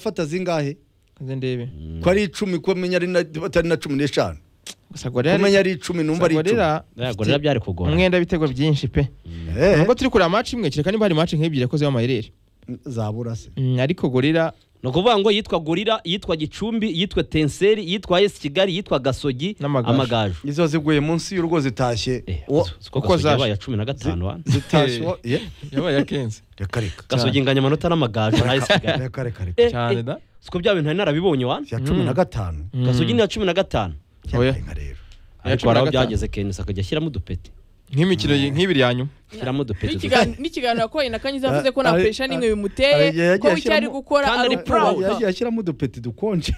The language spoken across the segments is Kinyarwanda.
fata zingahe nze ndebe ko ari icumi ko menya ari na- batari na cumi n'eshanu gusa gorera kumenya ari icumi numva ari icumi gorera byari kugora umwenda w'ibitego byinshi pe Eh, nubwo turi kureba match imwe kereka niba hari match nk'ebyiri yakoze amayireri zabura se ariko gorera ni ukuvuga ngo yitwa gorira yitwa gicumbi yitwa tenseri yitwa esi kigali yitwa gasogi N'amagaju. amagaju izo ziguye munsi y'urugo zitashye Eh, Wo- siko uko gasogi zaje. yabaye ya cumi na gatanu wa? zitashye wo- ye, yabaye akenze reka reka gasogi inganyamanota n'amagaju na esi kigali reka reka reka Eh, cyane eh, da siko bya bintu nari narabibonye wa ya cumi na gatanu gasogi ni iya cumi na gatanu Oya. Reka rero ariko cumi na hari aho gatanu. byageze kenshi akajya ashyiramo udupeti nk'imikino yi- nk'ibiri ya nyuma ashyiramo udupeti duto. N'ikigani- n'ikiganiro yakoranye na kanyiza yavuze ko Ah, nta ah, pressure n'imwe bimuteye ah, yagiye ko icyo ari ashyiramo- gukora Kandi ari ari proud. ukubaka yagiye ashyiramo udupeti dukonje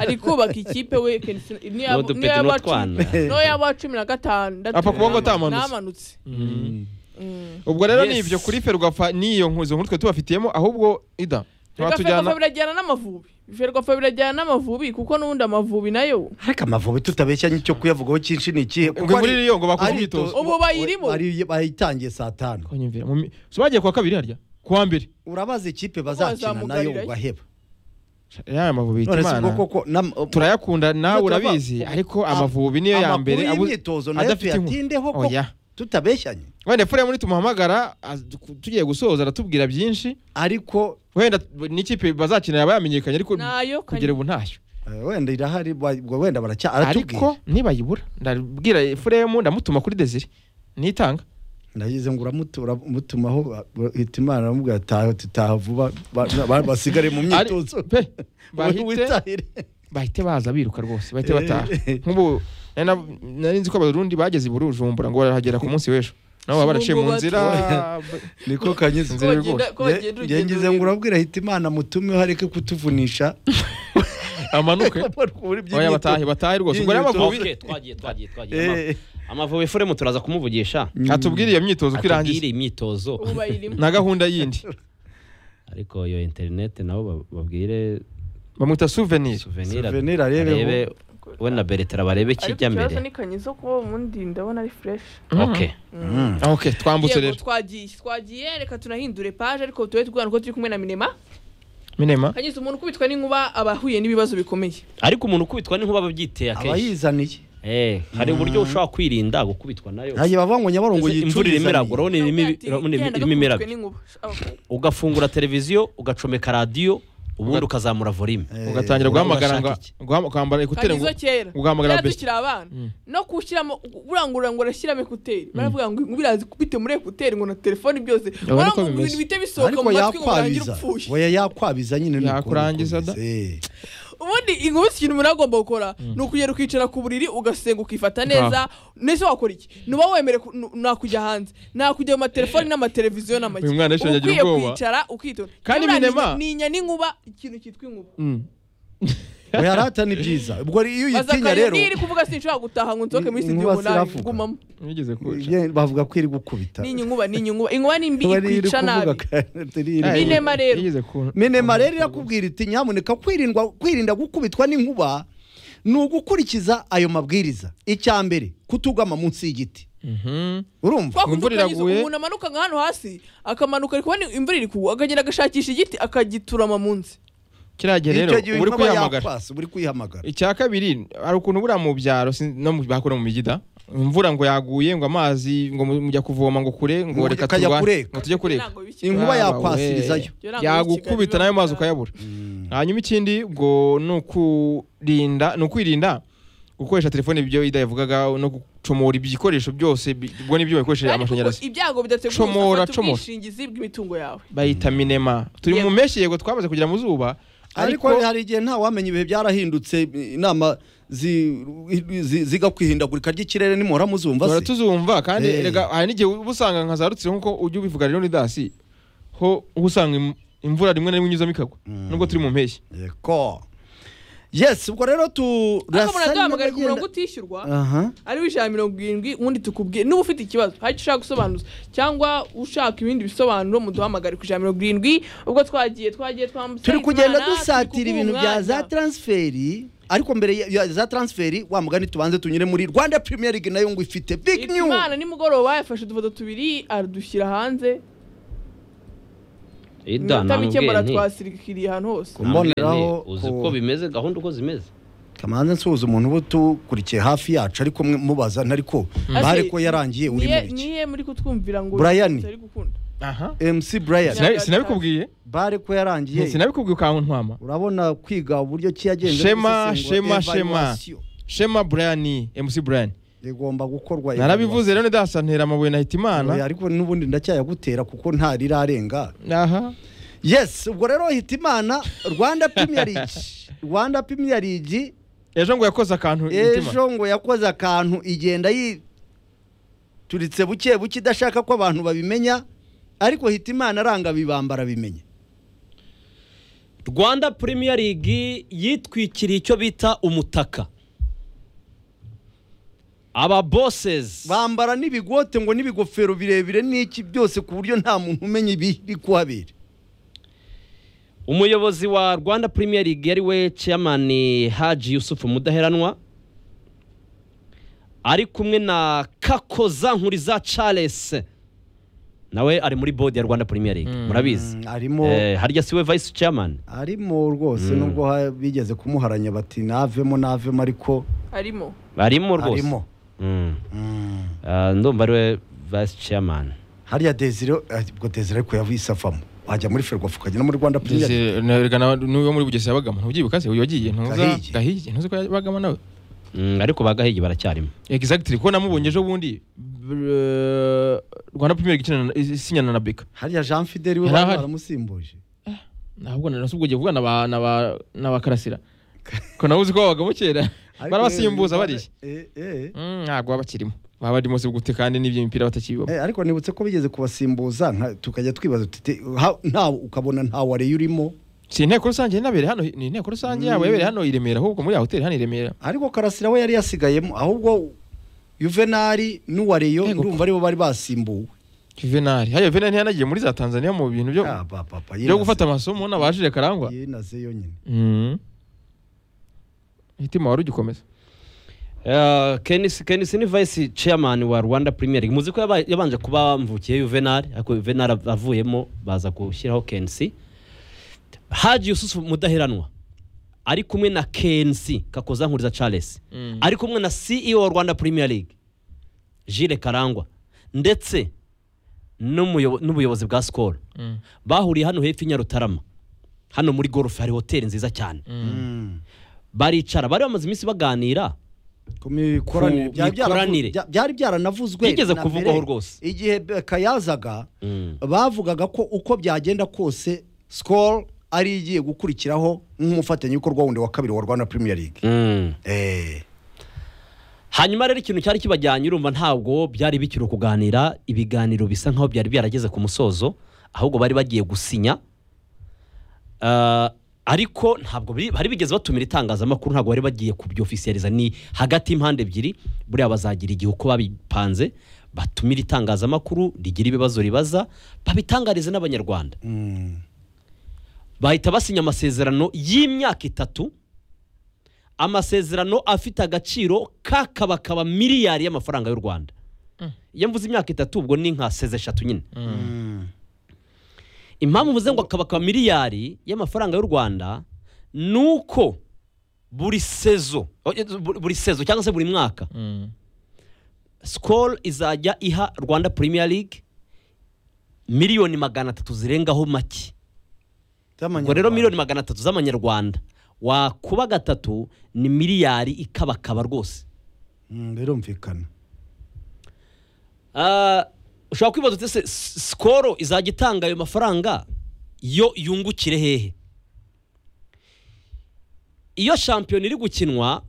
ari kubaka ikipe we Ken Sina- niyo yaba- udupeti niyo yaba n'utwana. cumi- niyo yaba cumi na gatandatu Apfa kuvuga ngo atamanutse. ntamanutse Mm. ubwo rero ni Yes. ibyo kuri ferwafa n'iyo nkuzo nkuru twe tubafitiyemo ahubwo ida ferwafa twatujyana birajyana n'amavubi ferwafa birajyana n'amavubi kuko n'ubundi amavubi nayo ariko amavubi tutabeshyanye icyo kuyavugaho cyinshi ni ikihe ngo muri iriyo ngo bakore imyitozo Ubu bayirimo. Bari- bayitangiye saa tanu konyumvira mu mi- so bagiye kwa kabiri harya kuwa mbere urabaza ikipe bazakina nayo bazamugarirayo. ugaheba ya amavubi none se ubwo imana koko nam- turayakunda nawe Iyo turava- urabizi ariko Am- amavubi niyo ya amakuru mbere abu- y'imyitozo nayo adafite inkuru. tuyatindeho ko oya tutabeshyanye wenda fure muri tumuhamagara az- tugiye gusoza aratubwira byinshi ariko wenda n'ikipe bazakina yaba yamenyekanye ariko nayo kugera ubu ntayo eh, wenda irahari wa- ubwo wenda baracya ariko aratubwiye nibayibura ndabwira furemu ndamutuma kuri desire nitanga nagize ngo uramutumaho hitimana aramubwira taha tutaha vuba ba- ba- basigare mu Ari- myitozo pe bahite witahire bahite baza biruka rwose bahite bataha Eh. nk'ubu nari na- nari nzi ko abarundi bageze i bujumbura ngo barahagera ku munsi w'ejo nabo baba baraciye mu nzira niko kanyize Nzira rwose. bagenda- ko bagenda urugendo ngize ngo rurerure. urabwira hitimana mutumeho areke kutuvunisha amanuke oya batahe batahe rwose ubwo rero amavubi Okay, twagiye twagiye twagiye Ama- Eh, amavubi furemu turaza kumuvugisha atubwire iyo myitozo ko irangiye atubwire imyitozo ubu bayirimo na gahunda yindi ariko iyo interineti nabo ba- babwire bamwita souvenir suvenira Souvenir arebeho. arebe we na beretera barebe ariko ikijya ikibazo ni mbere kanyiza kuko ubundi ndabona ari fresh ok mm. Ah, ok twambutse yego rero twagiye twagiye reka tunahindure paje ariko tube tubwana ko turi kumwe na minema minema kanyiza umuntu ukubitwa n'inkuba aba ahuye n'ibibazo bikomeye ariko umuntu ukubitwa n'inkuba aba abyiteye akenshi abayizaniye Eh, hari uburyo ushobora kwirinda gukubitwa nayo ntayo bavuga ngo nyabarongo Ese imvura yicurizaniye irimo iragwa urabona irimo ibi- Ati, urabona ibi- irimo genda gakubitwe imirabyo n'inkuba. Aba- ugafungura televiziyo ugacomeka radiyo ubundi ukazamura volume Eh, ugatangira guhamagara ngo urashaka iki? guhama- kwambara ekuteri ngo kanyizo kera ugahamagara kera best tukiri abana no kushyiramo burangurura ngo arashyiramo ekuteri baravuga ngo inkuba iraza ikubite muri ekuteri ngo na telefoni byose niko urabona ngo bimeze. ibintu bihita bisohoka ariko mu matwi ngo urangire yakwabiza upfuye oya yakwabiza nyine ni uko Yakurangiza da. bikomeze. ubundi inkuba ikintu umuntu agomba gukora ni ukugera ukicara ku buriri ugasenga ukifata neza nese wakora iki nuba wemere ku- nu- nakujya hanze nakujya mu matelefoni n'amateleviziyo n'amagi Uyu mwana Uba yashiraga agira ukwiye ubwoba. kwicara ukitonda Kandi Iyo uriya Minema- ninya- ninya n'inkuba ikintu cyitwa inkuba Mm. oya arata ni byiza ubwo rero iyo uyitinya bazakanya rero niyo iri kuvuga sinshobora gutaha ngo nsohoke muri Inkuba studio ngo nabi ziravuga. gumamo Nigeze kuja. Ye, bavuga ko iri gukubita ninya inkuba ninya inkuba inkuba ni mbi Kuba ari iri ikwica nabi kuvuga kandi iri- iri- Ah, Minema rero. nigeze ku- minema rero irakubwira iti nyamuneka kwirindwa kwirinda gukubitwa n'inkuba ni ugukurikiza ayo mabwiriza icya mbere kutugama munsi y'igiti Mhm. urumva twakunze Imvura ukanyuza iraguye. umuntu amanuka nka hano hasi akamanuka ariko ni imvura iri kugwa akagenda agashakisha igiti akagiturama munsi kiriya gihe rero icyo gihe uba uri inkuba kuyihamagara yakwasa uba uri kuyihamagara icya kabiri hari ukuntu buriya mu byaro sin- no mu bakora mu migida imvura ngo yaguye ngo amazi ngo mu- mujya kuvoma ngo kure ngo Ngo reka kajya turwa- kureka. ngo tujye kureka Ntabwo bikiri. inkuba Ah, yakwasirizayo we. Ibyo ntabwo biri yagukubita Kigali, nayo mazi biba- ukayabura hanyuma ikindi ngo ni ukurinda ni ukwirinda gukoresha telefone ibyo ida yavugaga no gucomora ibikoresho byose bi- ubwo nibyo bikoresheje Kandi amashanyarazi kuko ibyago bidategura Comora, ufata comora. ubwishingizi bw'imitungo yawe bayita minema turi mu Yego. mpeshyi yego twabaze kugira mu zuba ariko hari igihe nta wamenya ibihe byarahindutse inama zi- zi- zigakwihindagurika ry'ikirere nimora muzumva duhora se tuzumva kandi Eh. erega hari n'igihe uba usanga nka za rutsiro nk'uko ujya ubivuga rero ni dasi ho uba usanga im- imvura rimwe na rimwe inyuzamo ikagwa nubwo turi mu mpeshyi yeko yes ubwo rero tu ariko urasa muraduhamagara ku n'abagenda- murongo utishyurwa aha ariwo ijana mirongo irindwi ubundi tukubwire niba ufite ikibazo hari icyo ushaka gusobanuza cyangwa ushaka ibindi bisobanuro muduhamagare ku ijana mirongo irindwi ubwo twagiye twagiye twambutse turi kugenda Imana, dusatira turi ibintu kuguha bya umwanya. za transferi ariko mbere ya- ya za transferi wa mugani tubanze tunyure muri rwanda premier league nayo ngo ifite big new Imana nimugoroba yafashe udufoto tubiri aradushyira hanze Ida, namubwiye mikemura nti, twasirikiriye ahantu hose namubwiye nti, Mboneraho uzi ko- uko bimeze gahunda uko zimeze kamanza nsuhuza umuntu uba utukurikiye hafi yacu ariko mwe- mubaza ntari ko bare ko yarangiye uri Niye- mu biki niye muri kutwumvira ngo Brian. tutari gukunda aha mc brian Yeah. Sina- sinabikubwiye bare ko yarangiye sinabikubwiye ukantwama urabona kwiga uburyo ki yagenze Shema, gusesengura Shema, Shema. evaluation. shema brian mc brian rigomba gukorwa narabivuze rero ndasa ntera amabuye nahita evaluation. Oya, imana ariko n'ubundi ndacyayagutera kuko ntarirarenga aha yes ubwo rero hitimana rwanda premier league rwanda premier league ejo ngo yakoze akantu imitima ejo ngo yakoze akantu igenda yituritse buke buke idashaka ko abantu babimenya ariko hitimana aranga bibambara bimenye rwanda premier league yitwikiriye icyo bita umutaka aba bosses bambara n'ibigote ngo n'ibigofero birebire n'iki byose ku buryo nta muntu umenya ibiri kuhabera umuyobozi wa rwanda premier league yari we chairman haji yusufu mudaheranwa ari kumwe na kakoza nkuriza charles nawe ari muri board ya rwanda premier league Mm. murabizi Mm, arimo Eh, harya siwe vice chairman arimo rwose Mm. nubwo ha- bigeze kumuharanya bati navemo navemo ariko arimo arimo rwose arimo Mm. Mm. Ah, ndumva ariwe vice chairman hariya desire eh, ubwo desire ariko yavise avamo wajya muri ferwafu ukajya no muri rwanda premier League. Ndetse nererana n'uwo muri bugesera bagama ntubyibuka se uyu wagiye ntuza Gahigi. gahiye ntuzi ko bagama nawe Mm, ariko bagahigi baracyarimo exactly ko namubonye ejo bundi eh, rwanda premier League ikinana- isinyana na beka hariya jean fideli we Yari bari ahari. baramusimbuje ntabwo narasubwo ugiye vuga na ba na ba na ba karasira ko nawe uzi ko babagamo kera Ariko barabasimbuza rero, barishya eh, eh. Mm, ntabwo baba bakirimo baba barimo se gute kandi n'iby'imipira batakibibamo Eh, ariko nibutse ko bigeze kubasimbuza nka- tukajya twibaza tuti ha- nta ukabona nta wari urimo si inteko rusange yanabereye hano ni inteko rusange yabo yabereye hano i remera ahubwo muri ya hoteli hano i remera ariko karasira we yari yasigayemo ahubwo juvenali n'uwareyo Yego. ndumva aribo bari basimbuwe juvenali haya juvenali ntiyanagiye muri za tanzania mu bintu byo Ah, ba- ba- ba, byo yenaze- gufata amasomo n'abajije karangwa yenaze yonyine Mm. hitima wari ugikomeza Eh, Kenisi Kenisi ni vice chairman wa Rwanda Premier League. Muzi ko yaba- yabanje kuba mvukiye Juvenal, ariko Juvenal av- avuyemo baza gushyiraho Kenisi. Haji Yusufu mudaheranwa ari kumwe na Kenisi Kakoza Nkuriza Charles. Mm. Ari kumwe na CEO wa Rwanda Premier League Jules Karangwa ndetse n'umuyobo- n'ubuyobozi bwa Skol. Mm. Bahuriye hano hepfo i Nyarutarama. Hano muri golf hari hoteli nziza cyane. Mm. Baricara bari bamaze iminsi baganira. ku mikoranire Ku byari byaravu- mikoranire. bya- byari byaranavuzwe Byigeze na kuvugwaho mbere. rwose. igihe beka yazaga Mm. bavugaga ko uko byagenda kose sikoro ari igiye gukurikiraho nk'umufatanyabikorwa wundi wa kabiri wa rwanda premier league Mm. Eh, hanyuma rero ikintu cyari kibajyanye urumva ntabwo byari bikiri kuganira ibiganiro bisa nkaho byari byarageze ku musozo ahubwo bari bagiye gusinya Ah, ariko ntabwo biri- bari bigeze batumira itangazamakuru ntabwo bari bagiye kubyofisiyariza ni hagati y'impande ebyiri buriya bazagira igihe uko babipanze batumira itangazamakuru rigira ibibazo ribaza babitangarize n'abanyarwanda mm. bahita basinya amasezerano y'imyaka itatu amasezerano afite agaciro kakabakaba miliyari y'amafaranga y'u rwanda iyo mvuze imyaka itatu ubwo ni nka seze eshatu nyine Mm. impamvu mvuze ngo akabakaba miliyari y'amafaranga y'u rwanda ni uko buri sezo buri sezo cyangwa se buri mwaka Mm. skol izajya iha rwanda premier league miliyoni magana atatu zirengaho make ubwo rero miliyoni magana atatu z'amanyarwanda wakuba gatatu ni miliyari ikabakaba rwose Mm, birumvikana Ah, ushobora kwibaza uti se sikoro izajya itanga ayo mafaranga yo yungukire hehe iyo shampiyona iri gukinwa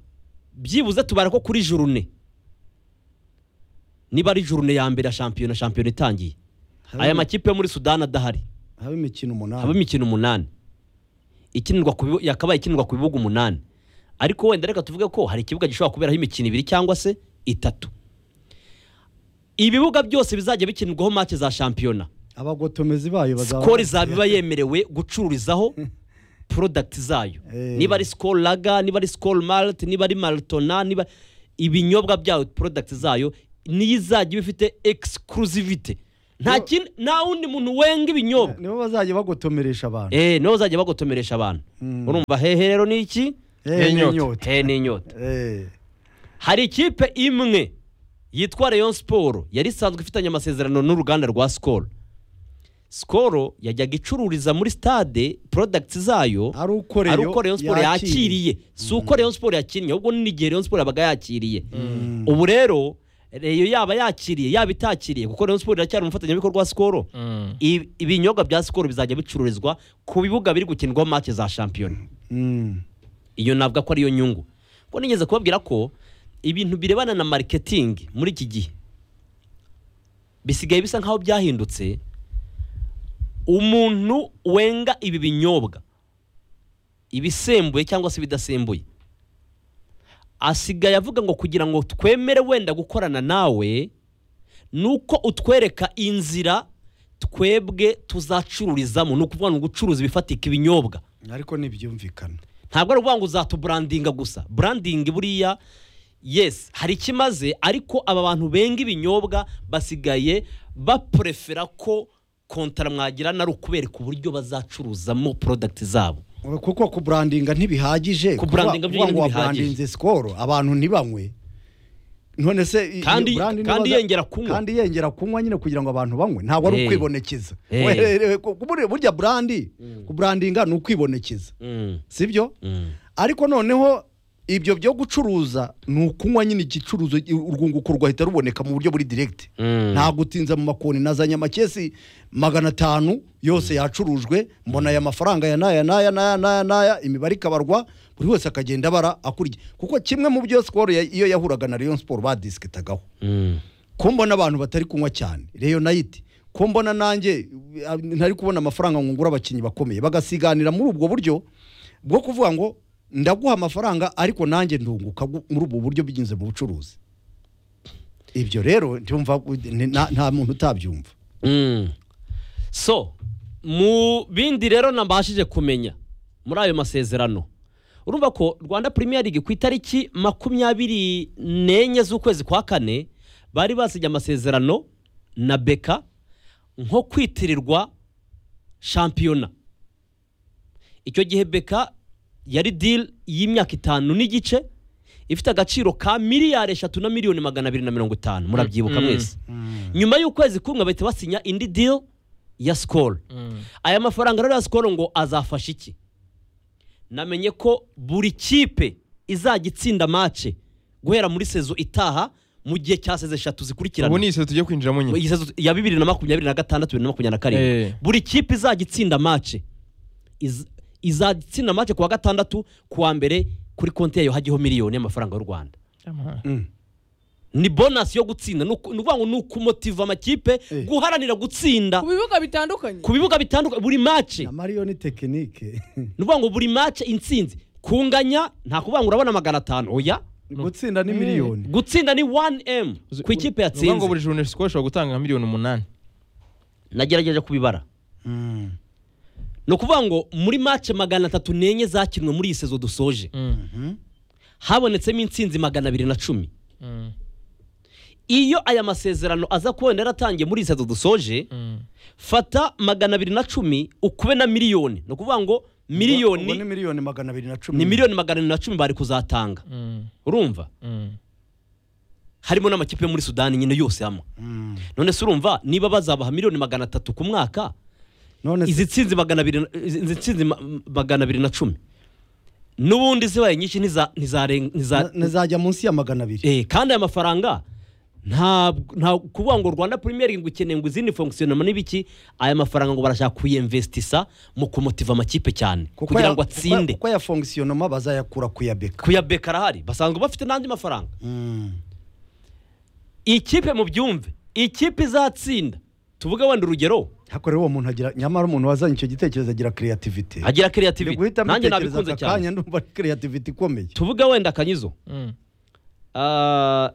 byibuze tubara ko kuri jurune niba ari jurune ya mbere ya shampiyona shampiyona itangiye aya makipe yo muri sudani adahari haba imikino haba umunani imikino umunani ikinirwa ku bibu- yakabaye ikinirwa ku bibuga umunani ariko wenda reka tuvuge ko hari ikibuga gishobora kuberaho imikino ibiri cyangwa se itatu ibibuga byose bizajya bikinirwaho make za shampiyona abagotomezi bayo bazaba- sikoro izabiba yemerewe gucururizaho porodagiti zayo Eh. niba ari sikoro raga niba ari sikoro marite niba ari maritona niba ibinyobwa byayo porodagiti zayo niyo izajya iba ifite egisikiruzivite nta kindi nta wundi muntu wenga ibinyobwa nibo bazajya bagotomeresha abantu eee nibo bazajya bagotomeresha abantu Mm. urumva hehe rero ni iki Eh, n'inyota. n'inyota. hehe ni inyota Eh, hari ikipe imwe yitwa Rayon siporo yari isanzwe ifitanye amasezerano n'uruganda rwa sikoro sikoro yajyaga icururiza muri stade porodagiti zayo ari uko Rayon ari uko Rayon siporo yakiriye. yakiriye si uko Rayon siporo yakiriye ahubwo n'igihe Rayon siporo yabaga yakiriye ubu rero reyo yaba yakiriye yaba itakiriye kuko Rayon siporo iracyari umufatanyabikorwa wa sikoro Ibi- ibinyobwa bya sikoro bizajya bicururizwa ku bibuga biri gukinirwaho make za shampiyona Mm. iyo navuga ko ariyo nyungu kuko nigeze kubabwira ko ibintu birebana na mariketingi muri iki gihe bisigaye bisa nk'aho byahindutse umuntu wenga ibi binyobwa ibisembuye cyangwa se ibidasembuye asigaye avuga ngo kugira ngo twemere wenda gukorana nawe ni uko utwereka inzira twebwe tuzacururizamo ni ukuvuga ngo gucuruza ibifatika ibinyobwa ariko ntibyumvikana ntabwo ari ukuvuga ngo uzatuburandinga gusa burandingi buriya yesi hari ikimaze ariko aba bantu benga ibinyobwa basigaye baporefera ko kontara mwagirana ari ukubereka uburyo bazacuruzamo porodagiti zabo kuko kuburandinga ntibihagije Kuburandinga kuvuga ngo byonyine waburandinze sikoro abantu ntibanywe none se i- Kandi- iyo brand kandi nibaza- yongera kunywa. kandi yongera kunywa nyine kugira ngo abantu banywe ntabwo ari Eh. ukwibonekeza Eh. Weherewe ku- buri- burya burandi kuburandinga ni ukwibonekeza Mm, sibyo mm. ariko noneho ibyo byo gucuruza ni ukunywa nyine igicuruzo urwunguko rwahita ruboneka mu buryo buri direkiti Mm. ntabwo utinze mu makoni nazanye amakesi magana atanu yose yacurujwe mbona aya mafaranga ya n'aya n'aya n'aya n'aya n'aya imibare ikabarwa buri wese akagenda abara akurikiye kuko kimwe mu byo sikoro ya- iyo yahuraga na Rayon siporo badisikitagaho Mm. ko mbona abantu batari kunywa cyane reyo nayiti ko mbona nanjye uh, ntari kubona amafaranga ngo ngure abakinnyi bakomeye bagasiganira muri ubwo buryo bwo kuvuga ngo ndaguha amafaranga ariko nanjye ndunguka gu- muri ubwo buryo binyuze mu bucuruzi ibyo rero ndumva u- ni- nta nta muntu utabyumva Mm. so mu bindi rero nabashije kumenya muri ayo masezerano urumva ko rwanda premier league ku itariki makumyabiri n'enye z'ukwezi kwa kane bari basinye amasezerano na beka nko kwitirirwa shampiyona icyo gihe beka yari dili y'imyaka itanu n'igice ifite agaciro ka miliyari eshatu na miliyoni magana abiri na mirongo itanu murabyibuka Mm. mwese nyuma y'ukwezi kumwe bahita basinya indi deal ya sikoro aya mafaranga rero ya sikoro ngo azafasha iki namenye ko buri kipe izajya itsinda mace guhera muri sezo itaha mu gihe cya sezo eshatu ubu zikurikirana ni iseta tugiye kwinjiramo nyine iyi sezo ya bibiri na makumyabiri na gatandatu bibiri na makumyabiri na Eh. karindwi buri kipe izajya itsinda mace iz- izajya itsinda mace ku wa gatandatu ku wa mbere kuri konti yayo hajyaho miliyoni y'amafaranga y'u rwanda ni bonasi yo gutsinda ni uku- ni ukuvuga ngo ni ukumotiva amakipe Eh. guharanira gutsinda ku bibuga bitandukanye ku bibuga bitandukanye buri mace na mariyoni tekinike ni ukuvuga ngo buri mace intsinzi kunganya nta kuvuga ngo urabona magana atanu oya gutsinda ni miliyoni gutsinda ni 1m ku ikipe Ni ukuvuga ngo yatsinze buri joro siko ishobora gutanga miliyoni umunani nagerageje kubibara ni ukuvuga ngo muri mace magana atatu n'enye zakinwe muri iyi sezo dusoje habonetsemo intsinzi magana abiri na cumi iyo aya masezerano aza kubona yaratangiye muri iyi sezo dusoje fata magana abiri na cumi ukube na miliyoni ni ukuvuga ngo Ubwo ni miliyoni miliyoni magana abiri na cumi ni miliyoni magana abiri na cumi bari kuzatanga urumva harimo n'amakipe yo muri sudani nyine yose hamwe Mm. none se urumva niba bazabaha miliyoni magana atatu ku mwaka none se izi tsinzi magana abiri na- izi- izi tsinzi ma- magana abiri na cumi n'ubundi zibaye nyinshi ntiza- ntizaren- na- ntiza- ntizajya munsi ya magana abiri Eh, kandi aya mafaranga ntabwo nta kuvuga ngo rwanda premier league ukeneye ngo izindi fonkisiyonoma n'ibiki aya mafaranga ngo barashaka kuyemvestisa mu kumotiva amakipe cyane Kuko kugira ya- ngo kuko- atsinde kuko ya fonkisiyonoma bazayakura kuyabeka kuyabeka arahari basanzwe bafite n'andi mafaranga ikipe mu byumve ikipe izatsinda tuvuge wenda urugero hakorewe uwo muntu agira nyamara umuntu wazanye icyo gitekerezo agira kreativite agira Ndi creativity guhita nanjye mbitekereza nabikunze aka cyane kanya ndumva ari kreativite ikomeye tuvuge wenda kanyizo Ah,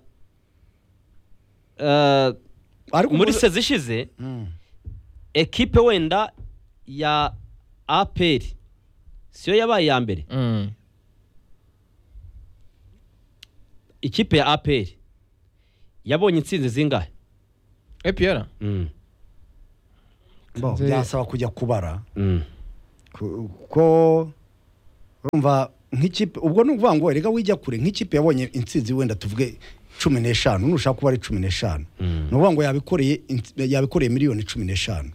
ah, ariko muri ubu- sezi ishize Mm. ekipe wenda ya apr siyo yabaye iya mbere ikipe ya apr yabonye intsinzi zingahe epr Mm. Bo, Nze- byasaba kujya kubara Mm. kuko urumva nk'ikipe ubwo ni ukuvuga ngo reka wijya kure nk'ikipe yabonye intsinzi wenda tuvuge cumi n'eshanu nushaka kuba ari cumi n'eshanu ni ukuvuga ngo yabikoreye ints- yabikoreye miliyoni cumi n'eshanu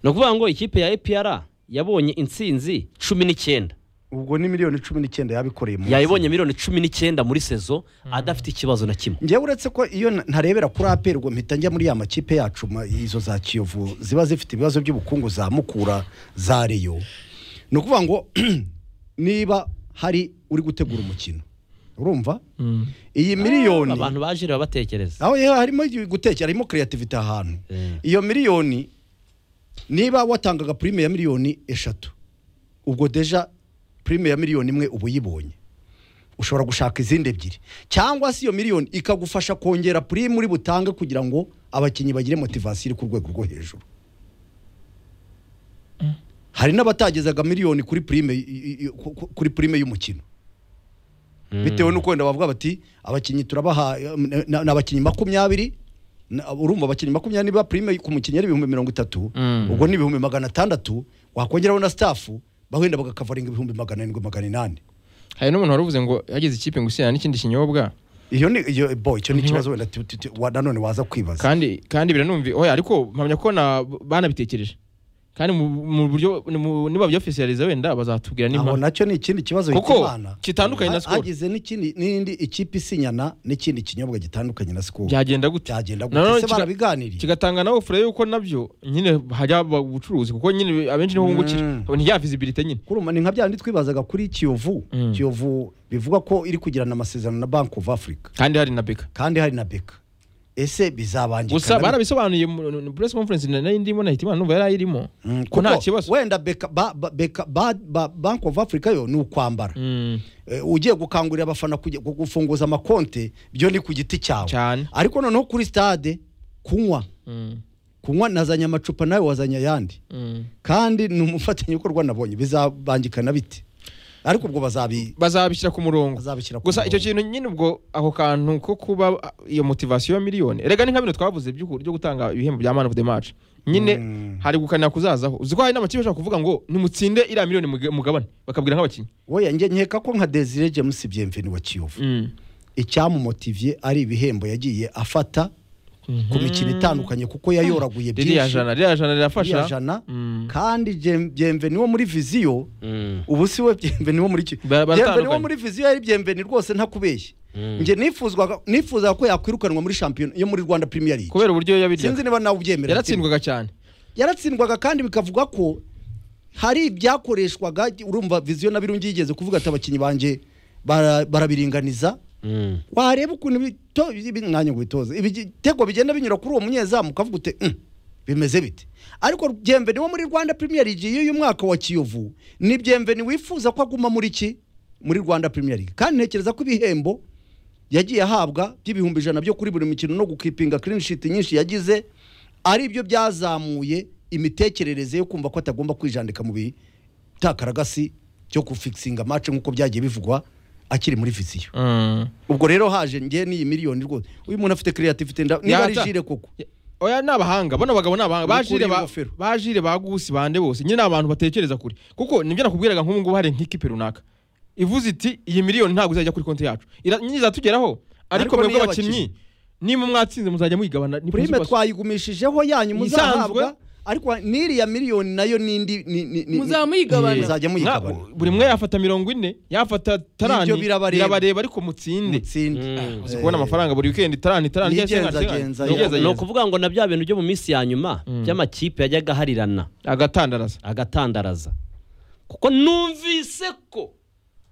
ni ukuvuga ngo ikipe ya epr yabonye intsinzi cumi n'icyenda ubwo ni miliyoni cumi n'icyenda yabikoreye mu yayibonye miliyoni cumi n'icyenda muri sezo adafite ikibazo na kimwe njyewe uretse ko iyo nta- ntarebera kuri aperi ubwo mpita njya muri ya makipe yacu ma- izo za kiyovu ziba zifite ibibazo by'ubukungu za mukura za reyo ni ukuvuga ngo niba hari uri gutegura umukino urumva iyi miliyoni abantu baje rero batekereza aho yewe harimo igihe gutekera harimo creativity ahantu Eh. iyo miliyoni niba watangaga prime ya miliyoni eshatu ubwo deja prime ya miliyoni imwe uba uyibonye ushobora gushaka izindi ebyiri cyangwa se iyo miliyoni ikagufasha kongera prime uri butange kugira ngo abakinnyi bagire motivasiyo iri ku rwego rwo hejuru hari n'abatagezaga miliyoni kuri prime i- i- i- ku- ku- kuri prime y'umukino bitewe n'uko wenda bavuga bati abakinnyi turabaha na- na- ni abakinnyi makumyabiri na- urumva abakinnyi makumyabiri niba prime ku mukinnyi ari ibihumbi mirongo itatu Mm. ubwo ni ibihumbi magana atandatu wakongeraho na stafu bahenda bagakavaringa ibihumbi magana arindwi magana inani hari n'umuntu wari uvuze ngo yagize ikipe ngo isina n'ikindi kinyobwa iyo ni iyo bo icyo ni ikibazo wenda tu- tu- tu- wa- nanone waza kwibaza kandi kandi biranumvi oya ariko mpamya ko na banabitekereje kandi mu mu buryo mu- niba byofisiyaliza wenda bazatubwira aho nimba nacyo ni ikindi kibazo Kuko hitimana kitandukanye na Skol. hagize n'ikindi n'indi ikipe isinyana n'ikindi kinyobwa gitandukanye na sikoro byagenda gute cyagenda Nanone gute se kika- barabiganiriye kigatanga nawe fure yuko nabyo nyine hajya ubucuruzi kuko nyine abenshi niho bungukira Mm. ntijya visibility nyine kuruma ni nka bya bindi twibazaga kuri kiyovu Mm. kiyovu bivugwa ko iri kugirana amasezerano na banki ofu afurika kandi hari na beka kandi hari na beka ese bizabangikana gusa barabisobanuye mu press conference na- nayo ndimo nahitimana numva yari ayirimo Mm, ko nta kuko kibazo wenda beka ba, ba, beka ba, ba, bank of africa yo ni ukwambara Mm, Eh, ugiye gukangurira abafana kujya- gu- gufunguza amakonte byo ni ku giti cyawe cyane ariko noneho kuri stade kunywa Mm, kunywa nazanye amacupa nawe wazanye ayandi mm. kandi ni umufatanyabikorwa nabonye bizabangikana bite ariko ubwo bazabi bazabishyira ku murongo bazabishyira ku gusa icyo murongo. kintu nyine ubwo ako kantu ko kuba ah, iyo motivasiyo ya miliyoni erega ni nka bino twavuze by'uku- byo gutanga ibihembo bya man of the match nyine Mm. hari gukanira kuzazaho uzi ko hari n'amakipe ashobora kuvuga ngo nimutsinde iriya miliyoni muge- mugabane bakabwira nk'abakinnyi Oya, njye nkeka ko nka desire james byemveni wa kiyovu icyamumotiviye ari ibihembo yagiye afata ku mikino itandukanye kuko yayoraguye ririya jana ririya jana iriya rirafasha jana Mm. kandi Jem- byemveni wo muri viziyo Mm. ubu si we byemveni wo muri ki- Ba- baratandukanye. byemveni wo muri viziyo yari byemveni rwose ntakubeshye Mm. njye nifuzwaga nifuzaga ko yakwirukanwa muri shampiyona yo muri rwanda premier league kubera uburyo yabiryaga sinzi niba nawe ubyemera yaratsindwaga cyane yaratsindwaga kandi bikavuga ko hari ibyakoreshwaga urumva viziyo na birungi yigeze kuvuga ati abakinnyi banjye bara- barabiringaniza Mm. wareba ukuntu bito- ibi- mwanya ngo ubitoze ibitego bigenda binyura kuri uwo munyezamu ukavuga uti "Mm, bimeze bite ariko byemveni wo muri rwanda premier league y'uyu mwaka wa kiyovu ni byemveni wifuza ko aguma muri ki muri rwanda premier league kandi ntekereza ko ibihembo yagiye ahabwa by'ibihumbi ijana byo kuri buri mukino no gukipinga clean sheet nyinshi yagize ari byo byazamuye imitekerereze yo kumva ko atagomba kwijandika mu bitakaragasi byo gufikisinga match nk'uko byagiye bivugwa akiri muri viziyo Mm. ubwo rero haje njye n'iyi miliyoni rwose uyu muntu afite creativity nda niba ari Yata. jire koko oya ni abahanga bano bagabo ni abahanga Mukura bajire ba- ingofero. bajire bagusi bande bose nyine ni abantu batekereza kure kuko nibyo nakubwiraga nk'ubu ngubu hari nk'ikipe runaka ivuze iti iyi miliyoni ntabwo izajya kuri konti yacu Ira- nyine izatugeraho ariko Ariko mwebwe niyo abakinnyi nimba mwatsinze muzajya muyigabana ni prime principle. twayigumishijeho yanyu muzahabwa Isanzwe. ariko n'iriya miliyoni nayo n'indi ni- ni- ni- Muzaba muyigabana. muzajya Nka- muyigabana buri mwe yafata mirongo ine yafata tarani Nibyo birabareba. birabareba ariko mutsinde mutsinde Mm. uzi kubona Eh, amafaranga buri weekend tarani tarani cyangwa Nigenza- sengani, sengani. genza, Nigenza, Yageze, ni genza. ukuvuga ngo na bya bintu byo mu minsi ya nyuma by'amakipe yajyaga aharirana agatandaraza agatandaraza kuko numvise ko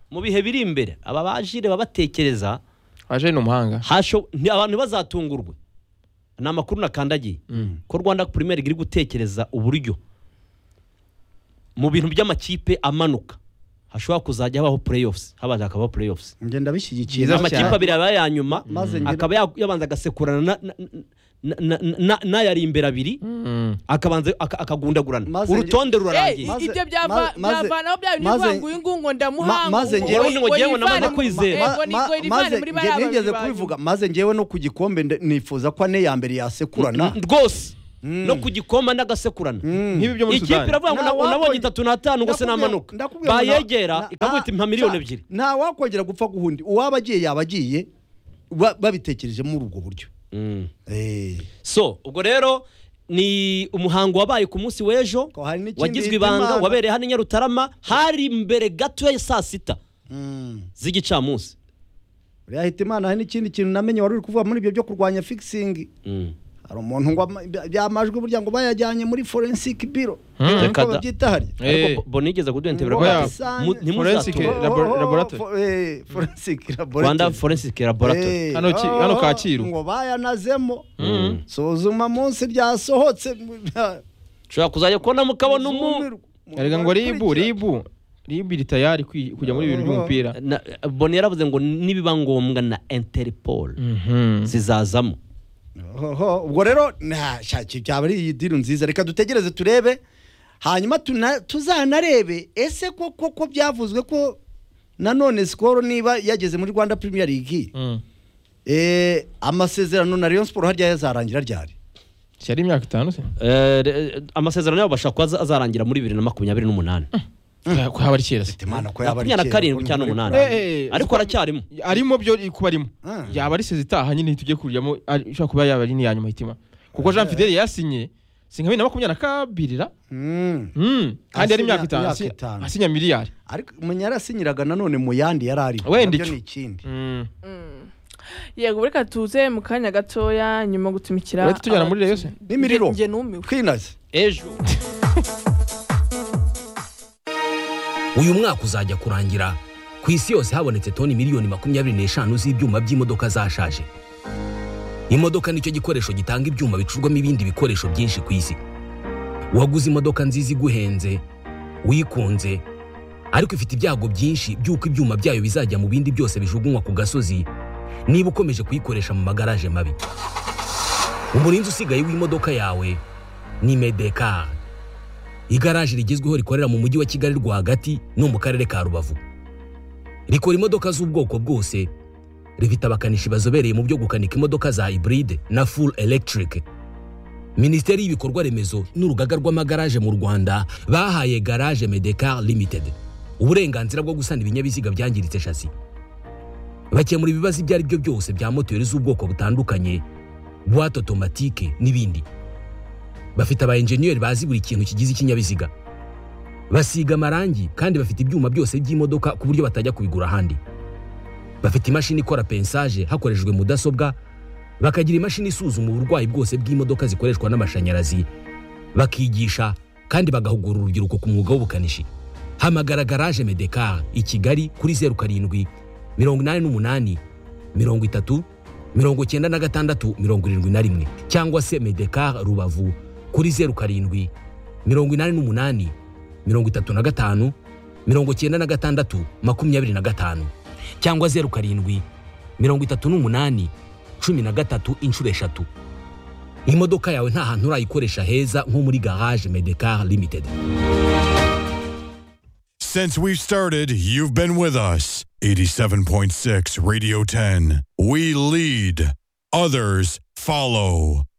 mu bihe biri imbere aba bajire babatekereza aje ni umuhanga hasho nti- abantu ntibazatungurwe ni amakuru nakandagiye ko rwanda premier league iri gutekereza uburyo mu bintu by'amakipe amanuka hashobora kuzajya habaho playoffs habanza hakabaho playoffs njye ndabishyigikiye Byiza Maze- amakipe abiri aba ya nyuma maze ngira- akaba ya- yabanza agasekurana na- na- na- na- na- na- n'ayari imbere abiri Mm. akabanza aka- akagundagurana Maze ngira- urutonde Ey, rurarangiye Maze- ibyo ma- byava- maze- byavanaho bya bintu maze- bivuga ngo uyu nguyu ngo ndamuhanga maze ngo- njyewe- ngo ngo njyewe yivane namaze mu- kwizera. eh, ngo Ma- ni- ma- ngo yivane maze muri njye bariya nigeze babiri banyu. kubivuga maze njyewe no ku gikombe nde- nifuza ko ane ya mbere yasekurana rwose no ku gikoma n'agasekurana nk'ibi byo muri ikipe sudani iravuga ngo Nta na- nabonye wakongera- itatu n'atanu ngo se Ndakubwira- namanuka ndakubwira ngo na- bayegera na- ikagwita impa ah, miliyoni cya- ebyiri nta wakongera gupfa guhundi uwaba agiye yaba agiye ba- babitekerejemo muri ubwo buryo Mm. Eh. so ubwo rero ni umuhango wabaye ku munsi w'ejo Ko hari n'ikindi wagizwe ibanga Imana- wabereye hano i nyarutarama hari imbere gato ya saa sita Mm. z'igicamunsi uriya hita imana hari n'ikindi kintu namenye wari uri kuvuga muri ibyo byo kurwanya fikisingi Mm. hari umuntu ngo ama- bya- byamajwi burya ngo bayajyanye muri forensike biro Hmm. Uko Reka da. babyita hariya Eh. ariko bo nigeze kudentebera Ngo ko ati, yasanze- mu- Forensic ntimuzatura labo- Oh, oh, oh, laboratory. fo- eh, forensic laboratory. rwanda forensic laboratory Eh, Hano ki- oh, hano oh, Kacyiru. ngo bayanazemo Mm. suzuma munsi ryasohotse ushobora kuzajya kubona mukabona umu erega ngo ribu ribu ribu iri tayari kwi- kujya muri ibi bintu by'umupira Na- boni yaravuze ngo nibiba ngombwa na interpol Mhm. zizazamo Oho, ubwo rero nta- shaki byaba ari iyi diru nziza reka dutegereze turebe hanyuma tuna- tuzanarebe ese koko ko byavuzwe ko nanone sikoro niba yageze muri rwanda premier league Mm. eh, amasezerano na rayon sport harya yazarangira ryari si ari imyaka itanu se Eh, re- amasezerano yabo bashaka kuba aza- azarangira muri bibiri na makumyabiri n'umunani ko haba ari kera se imana ko yaba ari makumyabiri na kera, karindwi ko cyangwa ntibari- umunani Eh, eh, ariko aracyarimo arimo byo kuba arimo Ah. yaba ari sezi itaha nyine tujye kuryamo ari- ishobora kuba yaba ari n'iya nyuma hitima kuko jean fidele yasinye si nka bibiri na makumyabiri na kabiri ra Mm. Mm. kandi yari Asinya- imyaka itanu imyaka asi- itanu. asinya miliyari ariko umuntu yarasinyiraga nanone mu yandi yari ari Wenda nabyo icyo. ni ikindi Mm. yego reka tuze mu kanya gatoya nyuma yo gutumikira Urahita tujyana muri Rayon se? abakinnyi. N'imiriro. Nge- nge numiwe twinaze ejo uyu mwaka uzajya kurangira ku isi yose habonetse toni miliyoni makumyabiri n'eshanu z'ibyuma by'imodoka zashaje imodoka nicyo gikoresho gitanga ibyuma bicurwamo ibindi bikoresho byinshi ku isi waguze imodoka nziza iguhenze wikunze ariko ifite ibyago byinshi by'uko ibyuma byayo bizajya mu bindi byose bijugunywa ku gasozi niba ukomeje kuyikoresha mu magaraje mabi umurinzi usigaye w'imodoka yawe ni medekari igaraje rigezweho rikorera mu mujyi wa kigali rwagati no mu karere ka rubavu rikora imodoka z'ubwoko bwose rifite abakanishi bazobereye mu byo gukanika imodoka za hybride na full electric minisiteri y'ibikorwa remezo n'urugaga rw'amagaraje mu rwanda bahaye garage medecar limited uburenganzira bwo gusana ibinyabiziga byangiritse shasi bakemura ibibazo ibyo ari byo byose bya moteri z'ubwoko butandukanye buwate otomatike n'ibindi bafite aba enjeniyeri bazi buri kintu kigize ikinyabiziga basiga amarangi kandi bafite ibyuma byose by'imodoka ku buryo batajya kubigura ahandi bafite imashini ikora pensaje hakoreshejwe mudasobwa bakagira imashini isuzuma uburwayi bwose bw'imodoka zikoreshwa n'amashanyarazi bakigisha kandi bagahugura urubyiruko ku mwuga w'ubukanishi hamagara garaje medekar i kigali kuri zeru karindwi mirongo inani n'umunani mirongo itatu mirongo cyenda na gatandatu mirongo irindwi na rimwe cyangwa se medekar rubavu kuri zeru karindwi mirongo inani n'umunani mirongo itatu na gatanu mirongo cyenda na gatandatu makumyabiri na gatanu cyangwa zeru karindwi mirongo itatu n'umunani cumi na gatatu inshuro eshatu imodoka yawe nta hantu urayikoresha heza nko muri garage medekar limited Since we've started, you've been with us. 87.6 Radio 10. We lead, others follow.